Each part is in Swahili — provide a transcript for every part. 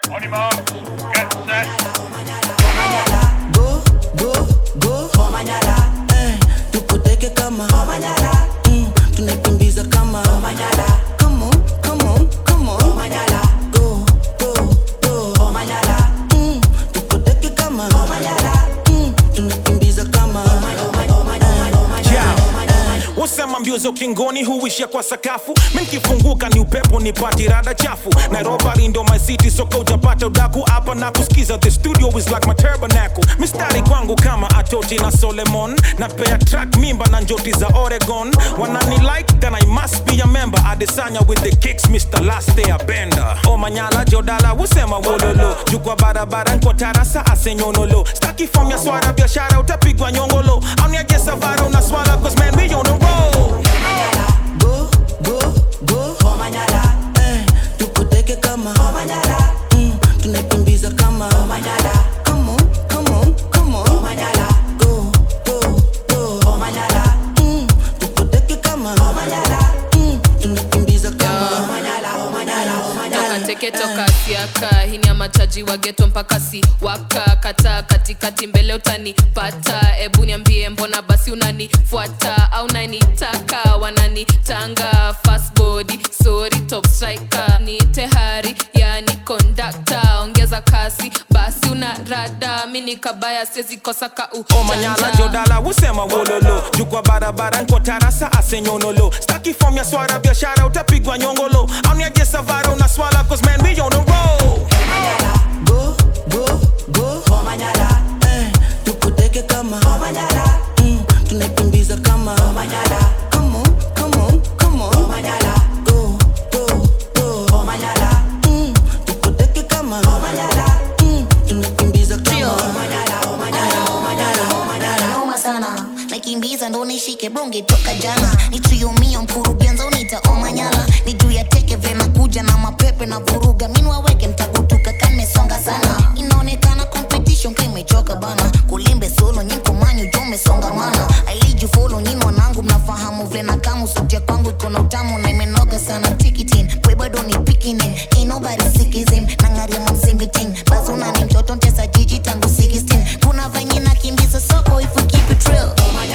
On y marche. Get set. go go go Omanyala eh tukuteke kama Omanyala mm, tunakimbiza kama Omanyala come on come on come on Omanyala go go go Omanyala mm, tukuteke kama Omanyala mm, tunakimbiza kama wasema mbio za ukingoni huishia kwa sakafu minkifunguka ni upepo ni pati rada chafu nairobi ndo my city soka utapata udaku hapa na kusikiza the studio is like my tabernacle mistari kwangu kama atoti na solemon na pea track mimba na njoti za oregon wanani like then i must be a member adesanya with the kicks mr last day abenda omanyala jodala wusema wololo jukwa barabara nko tarasa asenyonolo staki fom ya swara biashara utapigwa nyongolo auniajesavara unaswala cause man we on the road go go go Omanyala eh tukuteke kama Omanyala mm, tunakimbiza kama Omanyala come on come on come on Omanyala go go go Omanyala mm, tukuteke kama Omanyala mm, tunakimbiza kama Omanyala Omanyala toka teke toka siaka hini ya mataji wa geto mpaka si waka kata katikati mbele utanipata ebu niambie mbona basi unanifuata au nanitaka wananitanga fast body sorry top striker ni tehari yani kondakta ongeza kasi basi una rada mini kabaya siwezi kosa ka omanyala ujanja. jodala wusema wololo jukwa barabara nko tarasa asenyonolo staki fom ya swara biashara utapigwa nyongolo auniajesavara unaswala cause man we on the road go go go Omanyala eh tukuteke kama Omanyala mm, tunakimbiza kama Omanyala come on come on come on Omanyala go go go Omanyala mm, tukuteke kama Omanyala mm, tunakimbiza kama Omanyala Omanyala Omanyala Omanyala noma sana nakimbiza ndo nishike bonge toka jana nitriumia mkurugenza unita omanyala ni juu ya teke vena kuja na mapepe na vuruga minwaweke mtakutuka kamesonga sana inaonekana competition kimechoka bana kulimbe solo nyinkomanyu jo mesongamana ailiju folo nyin wanangu mnafahamu vena kamu sauti ya kwangu iko na utamu na imenoga sana tikitin we bado ni pikinin ain't nobody sikizim nangaria mamsimbitin bazuna ni mtoto ntesa jiji tangu 16 kuna venye nakimbiza soko if we keep it real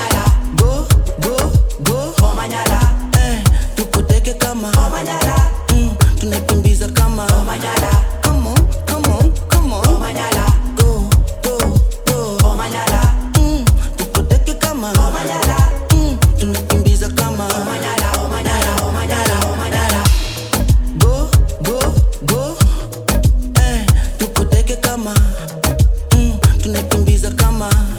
go go go Omanyala eh tukuteke kama Omanyala mm, tunakimbiza kama Omanyala come on come on come on Omanyala go go go Omanyala mm, tukuteke kama Omanyala mm, tunakimbiza kama Omanyala Omanyala Omanyala Omanyala go go go eh tukuteke kama mm, tunakimbiza kama